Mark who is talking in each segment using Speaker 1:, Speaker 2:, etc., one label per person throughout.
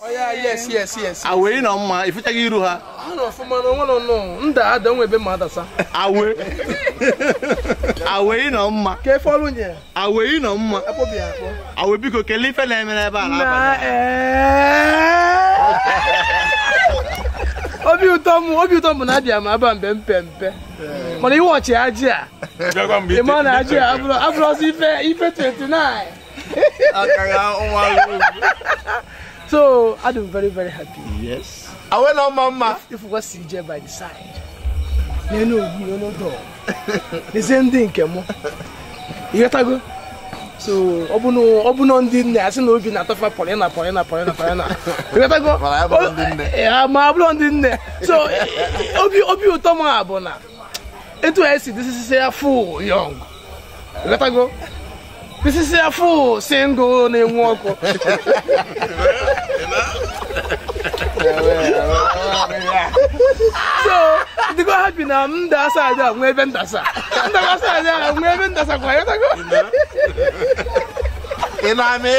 Speaker 1: oya yes yes yes
Speaker 2: awe nọ mma ifuchaghị iru ha
Speaker 1: ha nọ ọfụma na onwe nọ nọ nda ada nwe ebe ma adasa
Speaker 2: awe awe nọ mma
Speaker 1: ka efe ọrụ nye
Speaker 2: awe nọ mma
Speaker 1: akpọbi ya akpọ
Speaker 2: awe biko kelee ife na-eme n'ebe a
Speaker 1: na
Speaker 2: n'abalị
Speaker 1: obi ụtọ m obi ụtọ m bụ na abịa m aba mbe mpe mpe mana iwe ọchị ajị a ịma na ajị a abụrụ abụrụzi ife ife 29 so I'm very very happy
Speaker 2: yes
Speaker 3: awe na ọma mma
Speaker 1: if we see CJ by the side n'elu ogbu n'ọnọdụ n'ezie ndị nke mụ ịghọtago so ọ bụ na ọ bụ na ndị nne asị na obi na-atọfa pọrịna pọrịna pọrịna pọrịna ịghọtago
Speaker 3: Mana ya bụrụ ndị nne.
Speaker 1: ya ma ọ bụrụ ndị nne so obi obi ụtọ m a bụ na etu a esi disisi ya full young ịghọtago disisi ya full single na-enwu ọkụ so dịgo happy na m da asa aja nwee ebe ndasa ndakwa asa aja nwee ebe ndasa kwa ịghọtago
Speaker 3: ị na-amị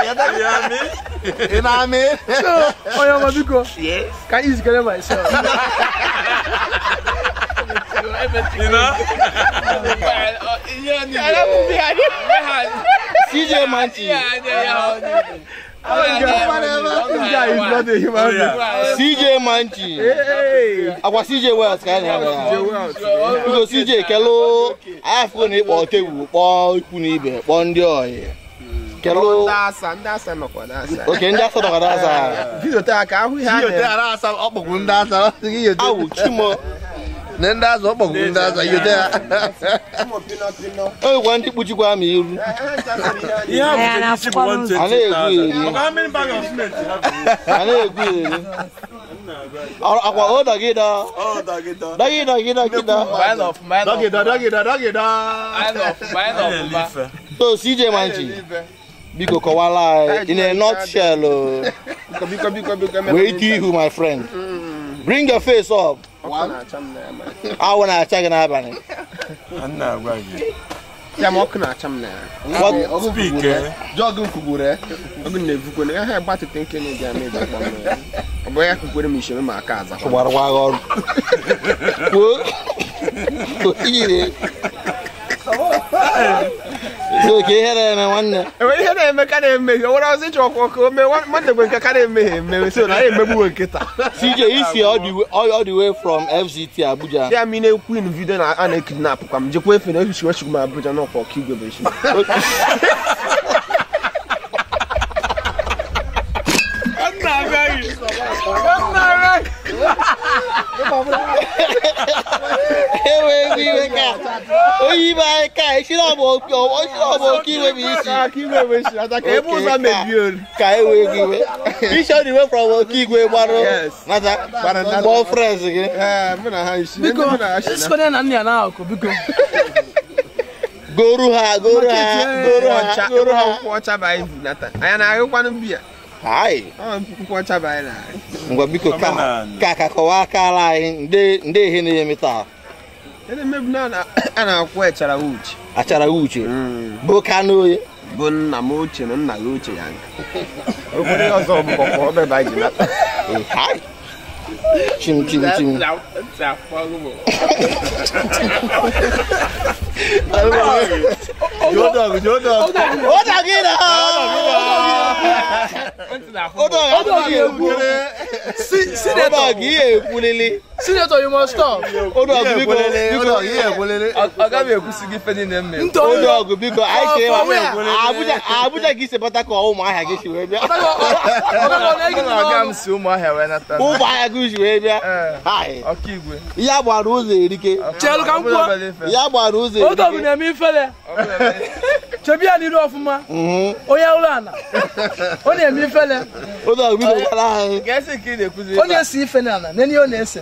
Speaker 3: ị na-amị
Speaker 1: so onye ọma biko ka anyị zikere myself
Speaker 2: CJ Manchi CJ Manchi agwa CJ Wells ka anyị na-abịa ya biko CJ kelụ anyị afụgo na ịkpọ tebụl kpọọ ikwu na ibe kpọọ ndị ọyị kelụ
Speaker 4: ndị asa ndị asa nọkwa n'asa
Speaker 2: oke ndị asọ nọgara asa
Speaker 4: bidote aka ahụ ihe a
Speaker 3: yote
Speaker 4: na-eme
Speaker 3: ara asa ọkpọgbu ndị asa ọ sị gị yote
Speaker 2: awụ chimo
Speaker 3: na ndị asa ọkpọgbu ndị asa yote ha
Speaker 2: onwekwa ndị kpuchikwa ma iru
Speaker 5: Anyị na-afụkwa n'ụzọ.
Speaker 2: a na-egwu eri a na-egwu eri Ọ- akwa o dọgịdọ dọgịdọ gịdọ gịdọ
Speaker 3: dọgịda dọgịda dọgịda
Speaker 2: so CJ Manchi biko kọwala anyị in a nutshell o.
Speaker 4: biko biko biko
Speaker 2: wee ike ihu my friend bring your face up
Speaker 4: ọkụ na-acha m n'anya
Speaker 2: awụ na-acha gị n'abalị
Speaker 4: ya ma ọkụ na-acha m n'anya
Speaker 3: jọgụ kwugburu ya
Speaker 4: ọgụ na-evukwe na ha gbatịte nke na-eji ama eji akpọ m ya ọ bụ ya kwukwere m ishere ma aka aza
Speaker 2: gbara gwa gị ọrụ kwuo oyiri so ka ihe na-eme nwanne
Speaker 4: enwere ihe na-eme ka na-emehie nwere ọzọ ịchọ ọkụ ọkụ ome nwanne gwe nke ka na-emehie emeghe so na ya emegbuwe nkịta
Speaker 2: CJ isi all the way- all all the way from FCT Abuja
Speaker 4: ya mi na-ekwu in vidio na a na-ekidnap kwa m jekwa efe na ehichiwechigwu m Abuja n'ọkwa ọka igwe bụ echi
Speaker 2: enweghị iwe ka onye ibe anyị ka esi na ọbụ oke esi na ọbụ oke iwe bụ isi
Speaker 4: aka igwe bụ echi ata ka ebe ụzọ mebie olu
Speaker 2: ka enweghị iwe isi all the way from oke igwe gbarụ
Speaker 4: Yes.
Speaker 2: nata
Speaker 4: Gbara nata.
Speaker 2: kpọọ friends gị
Speaker 4: ee mụ na ha isi
Speaker 1: biko
Speaker 4: ndị mụ na ha si na
Speaker 1: sikọnye na nne ya n'akụkụ biko
Speaker 2: goru ha goru ha goru ha
Speaker 4: ọcha
Speaker 2: goru ha
Speaker 4: nkwụ ọcha bụ anyị bunata anyị na-ahụkwanụ biya
Speaker 2: hai
Speaker 4: ọ nkwụ ọcha bụ anyị na-ahụ
Speaker 2: ngwa biko ka ka ka kọwaa akala anyị nde nde ihe na-eme taa
Speaker 4: Ndị mmebi na na- a na-akwụ echara uche
Speaker 2: achara uche bụ kanoye
Speaker 4: bụ nna m ochie na nna gị ochie ya nka obodo ọzọ bụ kọkọ ọbebe anyị ji nata
Speaker 2: hai chim chim chim
Speaker 3: jodog jodog
Speaker 2: ụda gị na ụda gị ekwu ụda gị ekwulili
Speaker 1: senator you must stop
Speaker 2: ụda gị biko biko
Speaker 3: ihe ekwelele
Speaker 1: ntọ
Speaker 2: ụda ọgụ biko anyị chee
Speaker 1: For
Speaker 2: ma
Speaker 1: where?
Speaker 2: Abuja Abuja gị si pụta ka ụmụahịa gị si wee bịa ụmụahịa gị si wee bịa hai ya gbara ụzọ erike
Speaker 1: chelu ka m kwuo
Speaker 2: ya gbara ụzọ
Speaker 1: oge ọbụ
Speaker 2: erike
Speaker 1: na-eme ifele chebi ya n'iru ọfụma
Speaker 2: Mhm.
Speaker 1: onye ụlọ ana ọ na-eme ifele
Speaker 2: ụda ọgụ biko gwara anyị
Speaker 1: ọ na-ese ife n'ala nene ihe ọ na-ese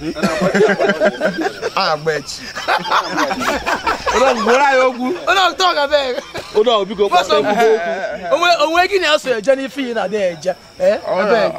Speaker 4: a agba echi
Speaker 1: ọ na-atọ ọga beg
Speaker 2: ụda ọgụ biko
Speaker 1: Gbasa
Speaker 2: kwata
Speaker 1: mbido
Speaker 2: ebubo okwu
Speaker 1: onwe onwe gị na-eso eje n'ife iyi na-adị eje ee abeg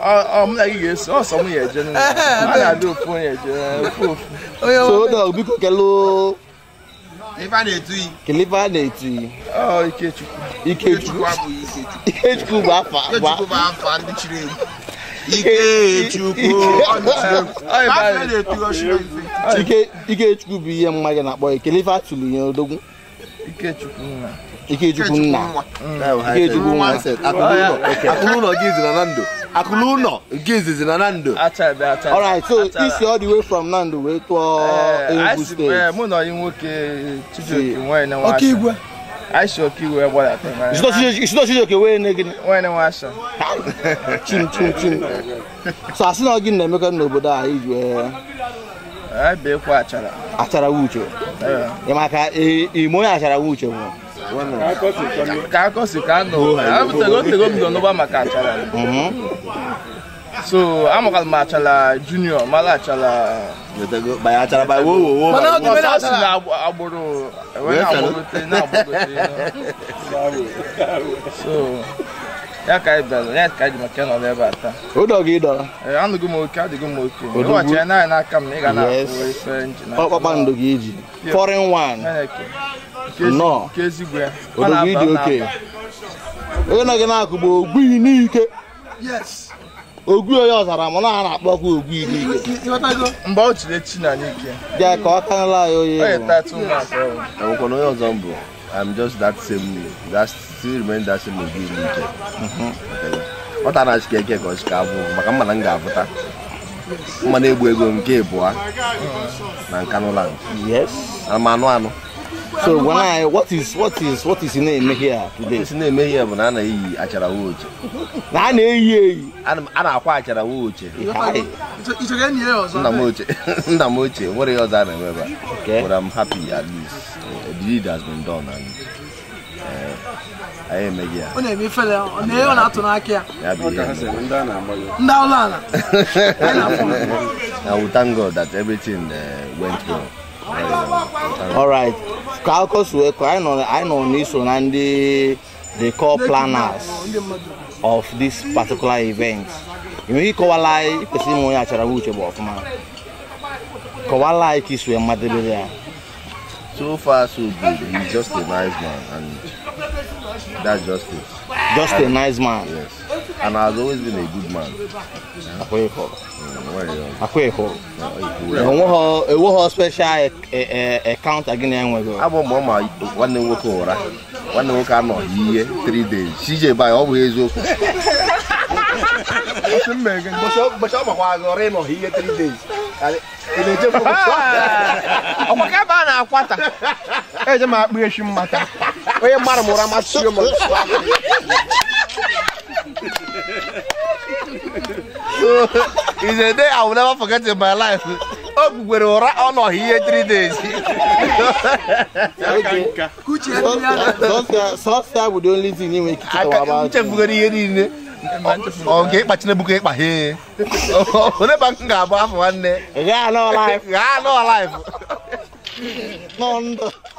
Speaker 1: onye
Speaker 2: so ụda ọgụ biko kelụ
Speaker 3: Ife a na-etu iyi.
Speaker 2: kele ife a na-etu iyi
Speaker 4: Ọ Ikechukwu.
Speaker 2: ikechukwu
Speaker 3: abụghị Ikechukwu.
Speaker 2: ikechukwu bụ afa
Speaker 3: Ikechukwu bụ afa ndị chiri egwu. Ikechukwu.
Speaker 4: Ọ
Speaker 3: Ife
Speaker 4: ebe
Speaker 3: a
Speaker 4: anyị.
Speaker 3: na-etu ọchịrị ife.
Speaker 2: ike ikechukwu bụ ihe mma gị na-akpọ ya kele ife atụrụ ya odogwu
Speaker 4: Ikechukwu nna.
Speaker 2: ikechukwu nna ikechukwu nwa
Speaker 3: Akụlụ ụlọ gị izi na na ndụ. Akụlụ ụlọ nke izizi na na ndụ.
Speaker 4: Achabe achabe.
Speaker 2: alright so
Speaker 4: Achara.
Speaker 2: isi all the way from nando wee tụọ
Speaker 4: Eh,
Speaker 2: enugu
Speaker 4: anyị si-
Speaker 2: steeti
Speaker 4: eh, mụ na onye nwoke Chijioke nwanyị na nwa
Speaker 1: ọka
Speaker 4: asha.
Speaker 1: igwe
Speaker 4: Anyị si ọkaiwu gbadata.
Speaker 2: isito chijioke wee ne gịnị
Speaker 4: Nwanyị na nwa asha.
Speaker 2: chim chim chim so asị na gị na-emekọ n'obodo a iji wee
Speaker 4: Anyị beekwa achara.
Speaker 2: achara uche
Speaker 4: Eh.
Speaker 2: ị maka ime onye achara uche bụ
Speaker 4: ka akọ si ka anọ abụtago otego m bido n'ụba maka achara so amakala m achara junior mara achara
Speaker 3: Baya achara baya wo wo wo.
Speaker 1: Mana ọ dị
Speaker 4: ọsọ
Speaker 1: mere
Speaker 4: si
Speaker 1: achara.
Speaker 4: na agb- agbụrụ wee na-agbagote na-agbagote so ya ka anyị bịara ya ka anyị ji maka nọ ebe a taa
Speaker 2: ụdọ gị dọrọ
Speaker 4: Ee, anụghị m oke adịghị m oke
Speaker 2: Odogwu.
Speaker 4: ịwachara naanị n'aka m na ị ga
Speaker 2: Yes.
Speaker 4: na-akpụ ife nji na
Speaker 2: kpakpando gị iji foreign one
Speaker 4: Chineke. Nke ezi-
Speaker 2: Nnọọ.
Speaker 4: nke ezigbo ya Ọ
Speaker 2: odogwu
Speaker 4: na-aba,
Speaker 2: ịdị
Speaker 4: ọ
Speaker 2: oke
Speaker 4: na-aba.
Speaker 2: onye nọ gị na-akụ bụ ogbu n'ike
Speaker 1: yes
Speaker 2: ogwu onye ọzara mana ha na-akpọkwa ogbu n'ike
Speaker 1: ịghọtago
Speaker 4: mgbe ọ chiri echi na n'ike
Speaker 2: bịa ka ọ kanala anyị onye
Speaker 4: ọ
Speaker 2: bụ
Speaker 4: yeta ụmụaka ọrụ
Speaker 3: Enwekwana onye ọzọ mbụ. I'm just that same that still remain that same ogi n'uche. Ọ tara achị keke ka ọ chịka abụ maka mma na m ga-abụta. Mma na-egbu ego nke ịbụa na Nkanuland.
Speaker 2: yes
Speaker 3: Ana m anụ anụ.
Speaker 2: so gwana anyị what is what is what is na-eme here today
Speaker 3: Esi na-eme ihe bụ na a na-eyi achara wooche.
Speaker 2: na a na-eyi eyi
Speaker 3: Ana m- a na-akwa achara wooche.
Speaker 2: Hi.
Speaker 1: ichọga enyi ya ọzọ
Speaker 3: Nna m ochie nna m ochie nwere ihe ọzọ a na-eme ebe a.
Speaker 2: Okay.
Speaker 3: But I'm happy at least. Uh, the deed has been done and uh, anyị emeghị ya.
Speaker 1: ọ na-eme ifele ọ na ọ na-atụ n'aka ya
Speaker 3: Ya bụ ihe.
Speaker 1: ndị ụlọ ala anyị na-afụ
Speaker 3: And we thank God that everything uh, went well. Very well. Thank God.
Speaker 2: alright ka akụkọ si wee kọọ anyị nọ anyị nọ n'iso na ndị the core planners
Speaker 1: ndị mmadụ
Speaker 2: of this particular event enweghị ịkọwala anyị kwesịrị ime onye achara uche bụ ọfụma kọwala anyị ka isi wee madebere ya
Speaker 3: So far, so good. He's just a nice man, and that's just it.
Speaker 2: just a nice man
Speaker 3: Yes. And has always been a good man.
Speaker 2: akwa ịhụrụ
Speaker 3: Mm, very well.
Speaker 2: akwa ịhụrụ
Speaker 3: Yeah,
Speaker 2: enweghị enweghị special akaụntụ gị na-enweghị
Speaker 3: abụ mgbe ọ ma nwanne m nwoke ụra nwanne m nwoke anọghị ihe 3 days CJ by ọ bụ eziokwu ụbọchị ọ makwa gị ọrụ ịnọghị ihe 3 days ị na-echefu
Speaker 4: ọkwa ka ebe a na-akwata eje m akpụ eshi mmata onye mara m ụra masị m
Speaker 3: is a day I will never forget in my life o gbugbere ụra ọ nọghị ihe 3 days
Speaker 1: ka uche ya ndị ya na
Speaker 2: sọsọ ya bụ the only thing ị nwere ike ịkọwa
Speaker 3: aka
Speaker 2: about him.
Speaker 3: nchefugoro ihe niile ọ nke ịkpachi na ebuka ịkpa he onye ba m ga-abụ afọ nwanne
Speaker 2: ị gaghị anọ life
Speaker 3: gaa nọ life
Speaker 2: nọ ndụ